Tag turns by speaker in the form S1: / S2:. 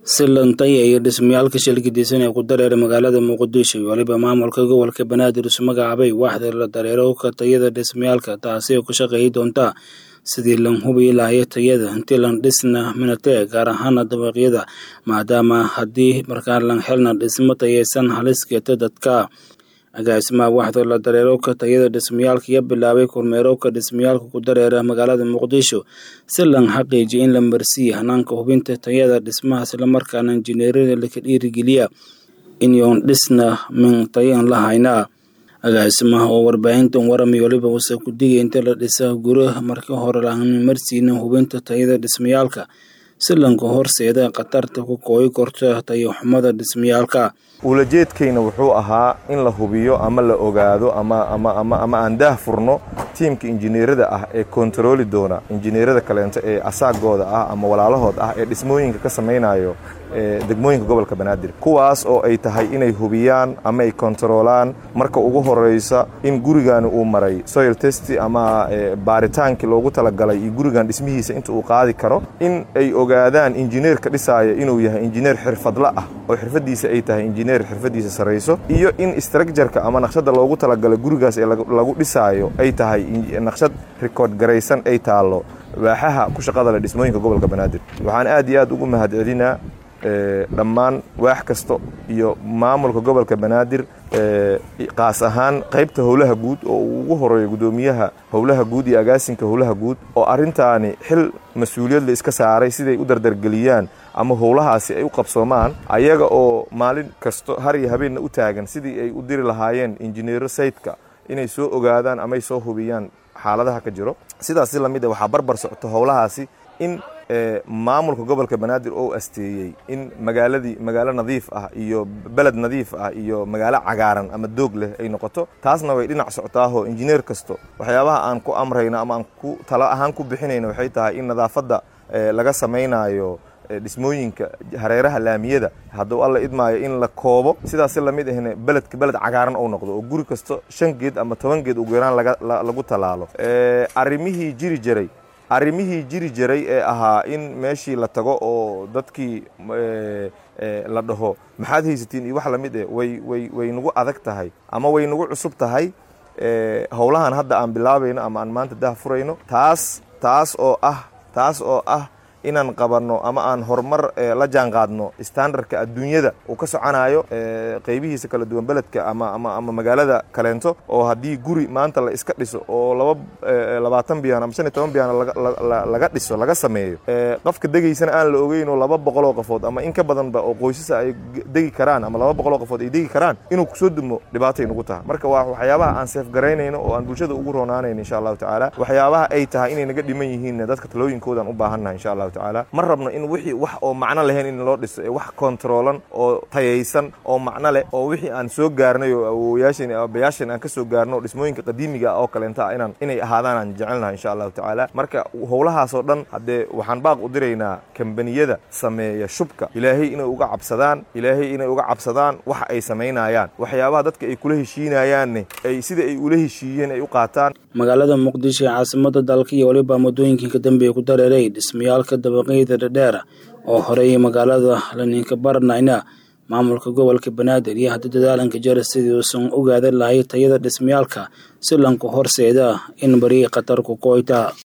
S1: si lantaya iyo dhismayaalka shilkidisan ee ku dareera magaalada muqdisho iyo waliba maamulka gobolka banaadir isu magacaabay waaxda la dareerowka tayada dhismayaalka taasi oo ku shaqeeyi doonta sidii lan hubi lahayo tayada intii lan dhisna minatee gaar ahaana dabaqyada maadaama haddii markaa lan helna dhismo tayeysan halis geeta dadka agaasimaha waaxda la dareerowka tayada dhismayaalka iyo bilaabay kormeerowka dhismayaalka ku dareera magaalada muqdisho si lan xaqiijiyo in la marsiiya hanaanka hubinta tayada dhismaha islamarkaana injineerada laka dhiirigeliya inyoon dhisna min tayan lahaynaa agaasimaha oo warbaahintan warami waliba wase ku digay inta la dhisa guraha marka hore laan marsiina hubinta tayada dhismayaalka si lanka horseeda khatarta ku kooyi korta tayo xumada dhismayaalka
S2: ulajeedkayna wuxuu ahaa in la hubiyo ama la ogaado ama ama aan daah furno tiimka injineerada ah ee kontarooli doona injineerada kaleento ee asaagooda ah ama walaalahood ah ee dhismooyinka ka samaynayo degmooyinka gobolka banaadir kuwaas oo ay tahay inay hubiyaan ama ay kontaroolaan marka ugu horeysa in gurigan uu maray soil test ama baaritaankii loogu talagalay iyo gurigan dhismihiisa inta uu qaadi karo in ay ogaadaan injineerka dhisaaya inuu yahay injineer xirfadla ah oo xirfadiisa ay tahay injineer xirfadiisa sarayso iyo in structureka ama naqshada loogu talagalay gurigaas ee lagu dhisaayo ay tahay naqshad rikoord garaysan ay taallo waaxaha ku shaqada leh dhismooyinka gobolka banaadir waxaan aad iyo aad ugu mahadcelinaa dhammaan waax kasta iyo maamulka gobolka banaadir qaas ahaan qaybta howlaha guud oo uu ugu horeeyo guddoomiyaha howlaha guud iyo agaasinka howlaha guud oo arrintaani xil mas-uuliyad la iska saaray siday u dardargeliyaan ama howlahaasi ay u qabsoomaan ayaga oo maalin kasto har iyo habeenna u taagan sidii ay u diri lahaayeen injineero sayidka inay soo ogaadaan amay soo hubiyaan xaaladaha ka jiro sidaas si lamid a waxaa barbar socoto howlahaasi in maamulka gobolka banaadir oo asteeyey in magaaladii magaalo nadiif ah iyo beled nadiif ah iyo magaalo cagaaran ama doog leh ay noqoto taasna way dhinac soctaahoo injineer kasto waxyaabaha aan ku amrayno ama aan ku talo ahaan ku bixinayno waxay tahay in nadaafadda laga samaynayo dhismooyinka hareeraha laamiyada hadduu alla idmaayo in la koobo sidaas si lamid ahna beledka beled cagaaran ou noqdo oo guri kasto shan geed ama toban geed ugu yaraan lagu tallaalo arrimihii jiri jiray arrimihii jiri jiray ee ahaa in meeshii la tago oo dadkii la dhaho maxaad haysatiin iyo wax lamid eh way way way nagu adag tahay ama way nagu cusub tahay howlahan hadda aan bilaabayno ama aan maanta dah furayno taas taas oo ah taas oo ah inaan qabanno ama aan horumar la jaan qaadno standardka adduunyada uu ka soconayo qaybihiisa kala duwan beledka ama ama ama magaalada kaleento oo haddii guri maanta la iska dhiso oo laba labaatan biyaan ama shan iyo toban biyaan laga dhiso laga sameeyo qofka degaysana aan la ogeyn oo laba boqoloo qofood ama in ka badanba oo qoysasa ay degi karaan ama laba boqoloo qofood ay degi karaan inuu kusoo dumo dhibaatay nagu tahay marka waa waxyaabaha aan seefgaraynayno oo aan bulshada ugu roonaanayno insha allahu tacaala waxyaabaha ay tahay inay naga dhiman yihiinna dadka talooyinkoodan u baahannahay insha allahu ma rabno in wixii wax oo macno lahayn in loo dhiso ee wax kontaroolan oo tayaysan oo macno leh oo wixii aan soo gaarnay oo awowayaasheen abayaasheen aan ka soo gaarno oo dhismooyinka qadiimiga ah oo kaleenta ah inaan inay ahaadaan aan jecelnahay insha allahu tacaala marka howlahaasoo dhan haddee waxaan baaq u diraynaa kambaniyada sameeya shubka ilaahay inay uga cabsadaan ilaahay inay uga cabsadaan waxa ay samaynayaan waxyaabaha dadka ay kula heshiinayaanne ay sida ay ula heshiiyeen ay u qaataan
S1: magaalada muqdisho ee caasimada dalka iyo waliba muddooyinkii ka dambeeya ku dareeray dhismayaalka dabaqyada dhadheera oo horey magaalada laninka baranayna maamulka gobolka banaadir iyo hadda dadaalanka jara sidii uusan ogaadan lahay tayada dhismayaalka si lanku horseeda in bari khatar ku kooyta